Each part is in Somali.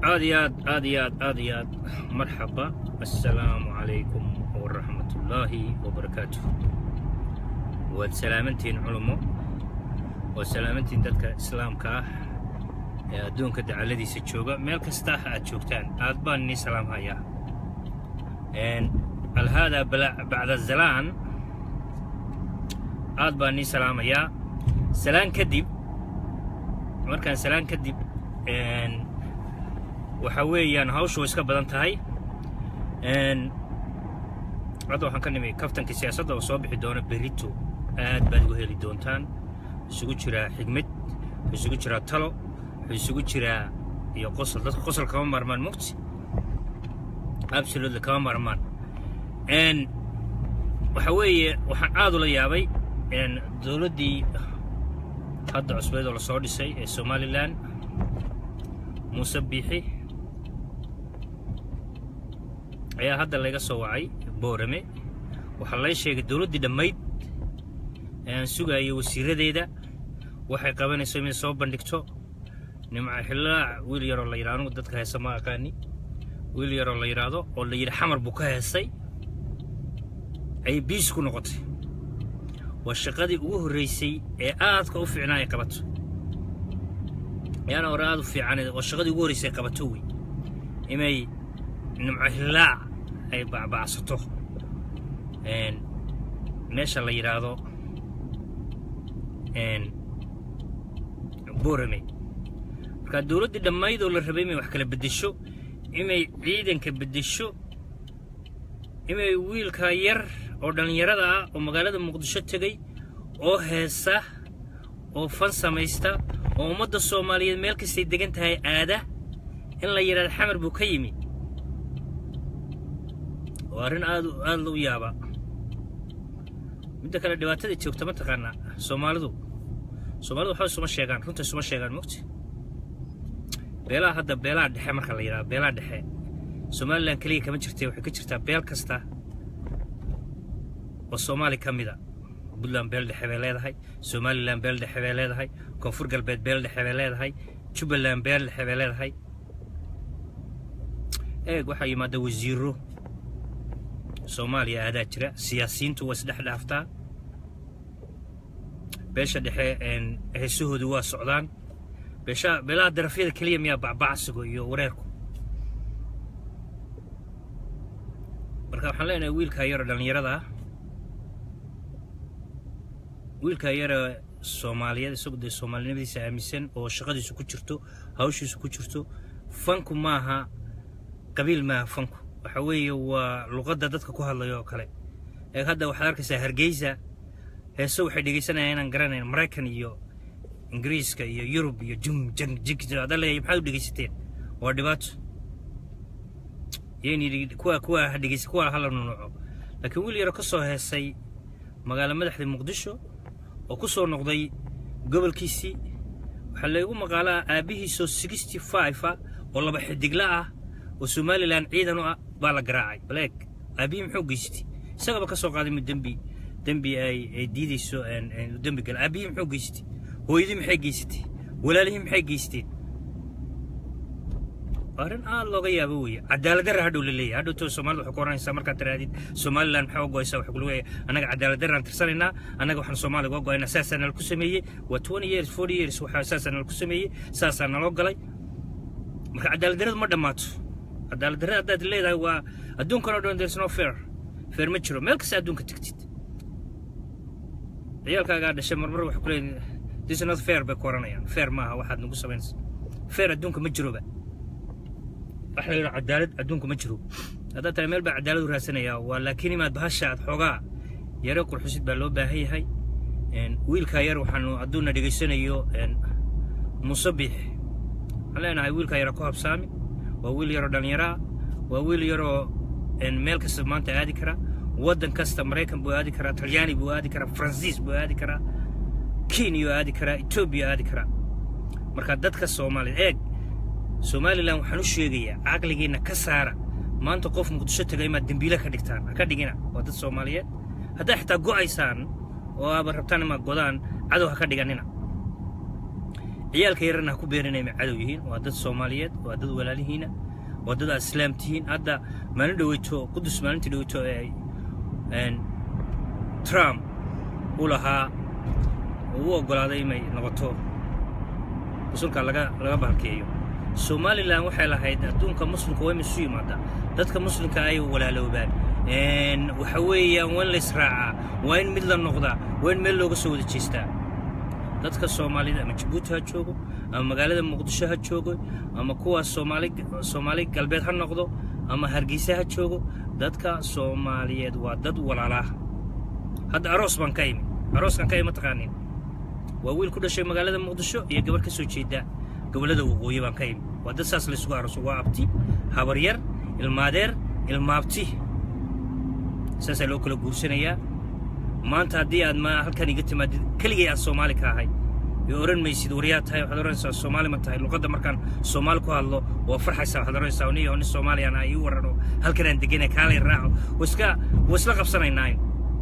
aad iyo aad aad iyo aad aad iyo aad marxaba assalaamu calaykum waraxmatullaahi wabarakaatu waad salaamantihiin culummo waad salaamantihiin dadka islaamka ah ee adduunka dacaladiisa jooga meel kasta aad joogtaan aad baan inii salaamhayaa alhaadaa bacda zalaan aad baan inii salaamayaa salaan kadib markaan salaan kadib waxa weeyaan hawshu way iska badan tahay hadda waxaan ka nimi kaftankii siyaasadda oo soo bixi doona berito aad baad uga heli doontaan isugu jiraa xigmad wuxuu isugu jiraa talo wuxuu isugu jiraa iyo qosol dadka qosol kama maarmaan mugti absolutely kama maarmaan waxa weeye waxaan aad ula yaabay dowladdii hadda cusbeed oo lasoo dhisay ee somalilan muuse biixi ayaa hadda laga soo wacay boorame waxaa lay sheegay dowladdii dhammayd ee aan sugaayay wasiiradeeda waxay qabanayso inay soo bandhigto nimca xillaac wiil yaroo la yidhahdo anugu dadka heesa ma aqaani wiil yaroo la yidhaahdo oo la yidhi xamar buu ka heesay ayay biis ku noqotay waa shaqadii ugu horraysay ee aadka u fiicnaa ay qabato ayaana hore aad u fiican oo shaqadii ugu horraysay ay qabato wey inay nimco hillaac ay bacbacsato meesha la yidhaahdo borame markaa dowladdii dhammayd oo la rabay inay wax kala beddesho inay ciidanka beddesho inay wiilka yar oo dhallinyarada ah oo magaalada muqdisho tegey oo heesa oo fan samaysta oo ummadda soomaaliyeed meel kastay degan tahay aada in la yidhahdo xamar buu ka yimi waa arrin aad aad u yaaba midda kale dhibaatada joogta ma taqaanaa soomaalidu soomaalidu waxba isuma sheegaan runta isuma sheegaan mugti beelaha hadda beelaha dhexe marka la yidhahdo beelaha dhexe somalilan keliya kama jirtee waxay ka jirtaa beel kasta oo soomaali ka mida puntland beel dhexe bay leedahay somalilan beel dhexe bay leedahay koonfur galbeed beel dhexe bay leedahay jubbaland beel dhexe bay leedahay eeg waxaa yimaada wasiiro soomaaliya aadaa jira siyaasiyiintu waa isdhex dhaaftaa beesha dhexe heesahoodu waa socdaan beesha beelaha darafyada keliya miyaa bacbacsigo iyo wareerku marka waxaan leenahay wiilkaa yaroo dhallinyarada ah wiilkaa yara soomaaliyeed isagu dee soomaalinimadiisa aaminsan oo shaqadiisu ku jirto hawshiisu ku jirto fanku maaha qabiil maaha fanku waxa weeye waa luqadda dadka ku hadlayo oo kale ee hadda waxaad arkaysaa hargeysa heeso waxay dhegaysanayaan inaan garanayn maraykan iyo ingiriiska iyo yurub iyo jum jang jig ada leeyahay maxaad u dhegaysateen waa dhibaato yayni kuwa kuwa dhegaysa kuwa hala nunuco laakiin wiil yaro ka soo heesay magaalo madaxda muqdisho oo ku soo noqday gobolkiisii waxaa laygu maqaalaa aabbihiisoo sixty five ah oo laba xidigla ah oo somalilan ciidan u ah baa la garaacay baleeg aabbihii muxuu geystay isagaba ka soo qaaday mid dembi dembi ay ay diidayso dembi gala aabbihii muxuu geystay hooyadii maxay geysatay walaalihii maxay geysteen arrin aad looga yaabo weeye cadaaladdarra hadhow la leeyahay hadhow too soomaalida waxay ku oranaysaa markaad tirahdid somaliland maxaa u go'aysaa waxaa ku leeyahay annaga cadaaladdarraan tirsanaynaa annaga waxaan soomaaliga uga go'aynaa saasaa nala ku sameeyey waa twenty years forty years waxaa saasaa nala ku sameeyey saasaa naloo galay marka cadaaladdarradu ma dhammaato cadaaladdarrada haddaad leedahay waa adduunkan oo dhan there's no fair fair ma jiro meel kasta adduunka tegtid ciyaalkaagaa dhashay marmar waxay ku leeyihin this is not fair bay ku oranayaan fair maaha waxaad nagu samaynaysa fair adduunka ma jiroba wax la yidhaha cadaalad adduunka ma jiro haddaad tahay meel baa cadaalad u raadsanayaa waa laakiin imaad bahasha aad xoogaa yaro qurxusid baa loo baahan yahay wiilkaa yar waxaanu hadduuna dhegaysanayo muuse biix waxaan leenahay wiilkaa yara ku habsaami waa wiil yaroo dhallinyaraa waa wiil yaroo meel kasta maanta aadi kara waddan kasta maraykan buu aadi karaa talyaani buu aadi karaa faransiis buu aadi karaa kenya aadi karaa etoobiya aadi karaa marka dadka soomaaliya eeg somalilan waxaan u sheegayaa caqligiinna ka saara maanta qof muqdisho taga imaad dembiile ka dhigtaan ha ka dhigina waa dad soomaaliyeed haddaa xitaa go'aysaan oo aaba rabtaan imaad godaan cadow ha ka dhiganina ciyaalka yarana ha ku beerinay ma cadow yihiin waa dad soomaaliyeed waa dad walaalihiina waa dad aad islaam tihiin hadda maalin dhaweyto qudus maalintii dhaweyto ee trump u lahaa uu u oggolaaday inay noqoto musulka laga laga bahalkeeyo somalilan waxay lahayd adduunka muslimka waa in isu yimaada dadka muslimka ay walaaloobaan waxa weeyaan waa in la israacaa waa in mid la noqdaa waa in meel looga soo wada jeestaa dadka soomaalida ama jabuuti ha joogo ama magaalada muqdisho ha joogo ama kuwaas soomaali soomaali galbeed ha noqdo ama hargeysa ha joogo dadka soomaaliyeed waa dad walaalaah hadda aroos baan ka imi arooskan ka imi taqaanin waa wiil ku dhashay magaalada muqdisho iyo gabarh ka soo jeeda gobollada waqooyi baan ka imi waa dad saas laysugu arooso waa abti habaryar ilmaadeer ilmaabti saasaa loo kala guursanayaa maanta haddii aad ma halkan iga timaadid keligay aan soomaali ka ahay ee odhan maysid waryaa tahay waxaad odhanaysaa soomaali ma tahay luqadda markaan soomaali ku hadlo waa farxaysaa waxaad odhanaysaa niyo nin soomaaliyaan ah ii warrano halkan aan deganay kaalay raaco wiska waa isla qabsanaynaa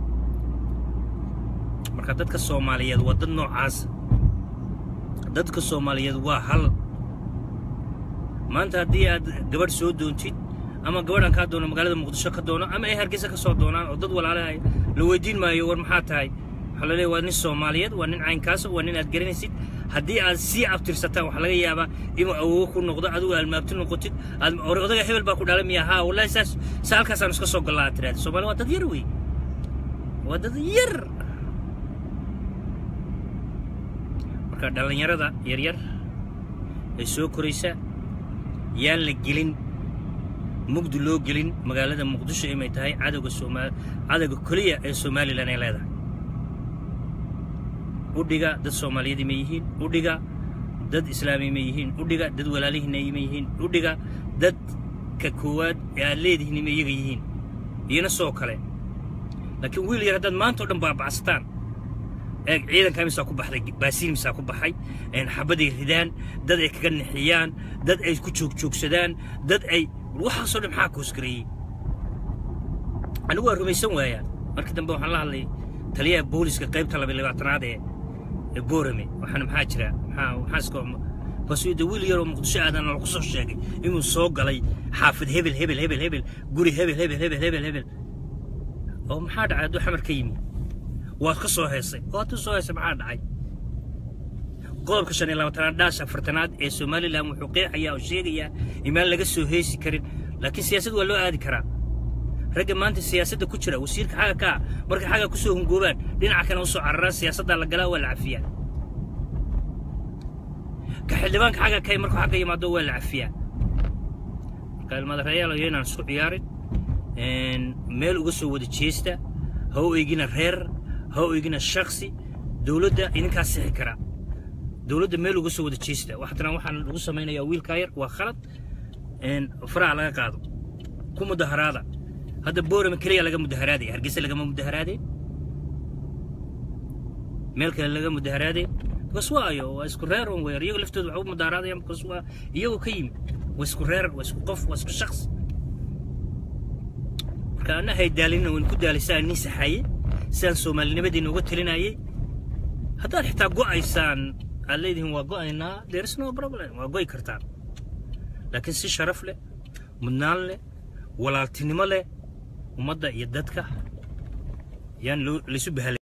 marka dadka soomaaliyeed waa dad noocaas dadka soomaaliyeed waa hal maanta haddii aad gabadh soo doontid ama gabadhan kaa doono magaalada muqdisho ka doono ama ay hargeysa ka soo doonaan oo dad walaalaha la weydiin maayo war maxaa tahay waxaa la leeya waa nin soomaaliyeed waa nin caynkaasa waa nin aad garanaysid haddii aad sii abtirsataan waxaa laga yaabaa inuu awogo ku noqdo adigu almaabti noqotid aad odaga hebel baa ku dhalay miya haa wallahi saas sa halkaasaan iska soo gallaa aad tiraahda soomaaliya waa dad yar wey waa dad yar marka dhallinyarada yaryar ee soo koraysa yaan la gelin mugdi loo gelin magaalada muqdisho inay tahay cadowga sooma cadowga keliya ee somalilan ay leedahay udhiga dad soomaaliyeed ma yihiin udhiga dad islaami ma yihiin udhiga dad walaalihiina ma yihiin udhiga dadka koowaad ee aad leedihiin ma iyaga yihiin iyana soo kale laakiin wiil yar haddaad maanta o dhan baabacsataan eeg ciidanka misaa ku baxday baasiin misaa ku baxay xabaday ridaan dad ay kaga nixiyaan dad ay ku joogjoogsadaan dad ay waxaasoo dhan maxaa koosgareeyey anigu waa rumaysan waayaan markii dambe waxaan la hadlay taliyaha booliska qaybta laba labaatanaad ee ee boorame waxaana maxaa jira maxaa maxaaska basuida wiil yaroo muqdisho aadana lagu soo sheegay inuu soo galay xaafid hebel hebel hebel hebel guri hebel hebel hebel hebel hebel oo maxaa dhacay hadduu xamar ka yimi waad ka soo heesay oo hadduu soo heesay maxaa dhacay qodobka shan iyo labaatanaad dhaash afartanaad ee somalilan wuxuu qeexayaa oo sheegayaa imaan laga soo heesi karin laakiin siyaasad waa loo aadi karaa ragga maanta siyaasadda ku jira wasiirka xagga kaa markay xagga ku soo hungoobaan dhinaca kale u soo cararaan siyaasaddaa la galaa waa la cafiyaa ka xildhibaanka xagga kay markuu xagga yimaado waa la cafiyaa marka ilmaadareeyaal iyo inaan isku ciyaarin meel uga soo wada jeesta ha u eegina reer ha u eegina shaksi dowladda idinkaa sixi karaa dowladda meel uga soo wada jeesta waxtana waxaan lagu samaynayaa wiilkaa yar waa khalad faraha laga qaado ku mudaharaada hadda boorame keliya laga mudaharaadaya hargeysa lagama mudaharaadeen meel kale laga mudaharaadeen bas waayo waa isku reer un weer iyago laftooda waxay u mudaharaadayaan bas waa iyagoo ka yimi waa isku reer waa isku qof waa isku shakhs marka anna haydaalina waan ku daalisaan nin saxaye sidaan soomaalinimadeenna uga talinayay haddaad xitaa go'aysaan aad leedihiin waa go'aynaa there is no problem waa go'i kartaan laakiin si sharaf leh mudnaan leh walaaltinimo leh ummadda iyo dadka yaan laysu bahalay